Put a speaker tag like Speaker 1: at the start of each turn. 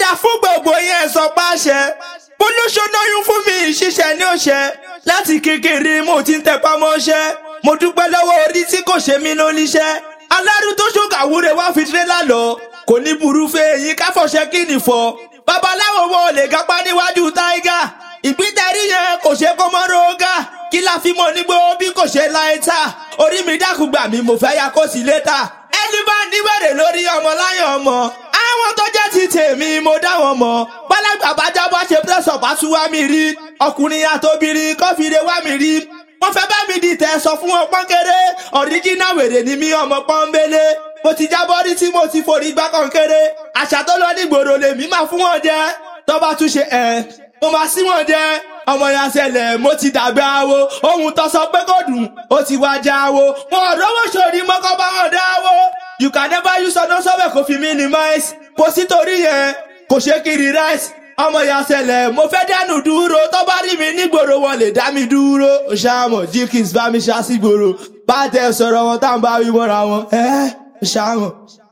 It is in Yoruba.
Speaker 1: dá fún gbogbo yẹn sọ páṣẹ polóṣónáyún fún mi ìṣiṣẹ́ ní òṣẹ láti kékeré mo ti ń tẹpá mọ́ṣẹ́ mo dúpẹ́ lọ́wọ́ orí tí kò ṣe mí lóníṣẹ́ alárú tó ṣòkàwúre wá fi tírélà lọ kò ní burú fẹ́ èyí káfọ̀ṣẹ́ kí ni fọ́ babaláwo wo lè gápá níwájú táígà ìpítẹ́rí yẹn kò ṣe kó mọ́ rógà kí la fi mọ̀ nígbó bí kò ṣe láìta orí mi dákúgbà mi mo fẹ́ ya kó sí létà ẹni bá níwèrè lórí ọmọ láyọ̀ ọmọ àwọn tó jẹ́ ti tèmi mo dá wọn mọ̀ bálágbà bá jábọ́ ṣe pẹ́sọ̀ bá tún wá mi rí ọkùnrin àtobìnrin kọ́fìrè wá mi rí wọ́n fẹ́ bá mi dìtẹ̀ sọ fún wọn pọ́nkéré ọ̀ríjínà wèrè ni mí ọmọ pọ́nbélé mo ti jábọ́ rí tí mo ti forí gbá kọ́nkéré àṣà tó lọ nígboro lèmi máa fún wọn jẹ tó bá tún ṣe ẹ̀ mo máa sí wọn jẹ ọmọ yẹn ṣẹlẹ̀ mo ti dàgbà awo ohun tó sọ pé kò dùn ó ti wá já awo wọn ò rówó sórí mọ́kọ́ bá wọn dá awo you can never use ọdún sọ́bẹ̀ kò fi minimize kò sí torí yẹn kò ṣe kiri rice ọmọ yẹn ṣẹlẹ̀ mo fẹ́ dánù dúró tó bá rí mi nígboro wọn lè dá mi dúró ṣàmọ̀ jíkìs bá mi ṣá sígboro bá tẹ sọ̀rọ̀ wọn tá à ń bá wí mọ́ra wọn ẹ́ ṣàmọ̀.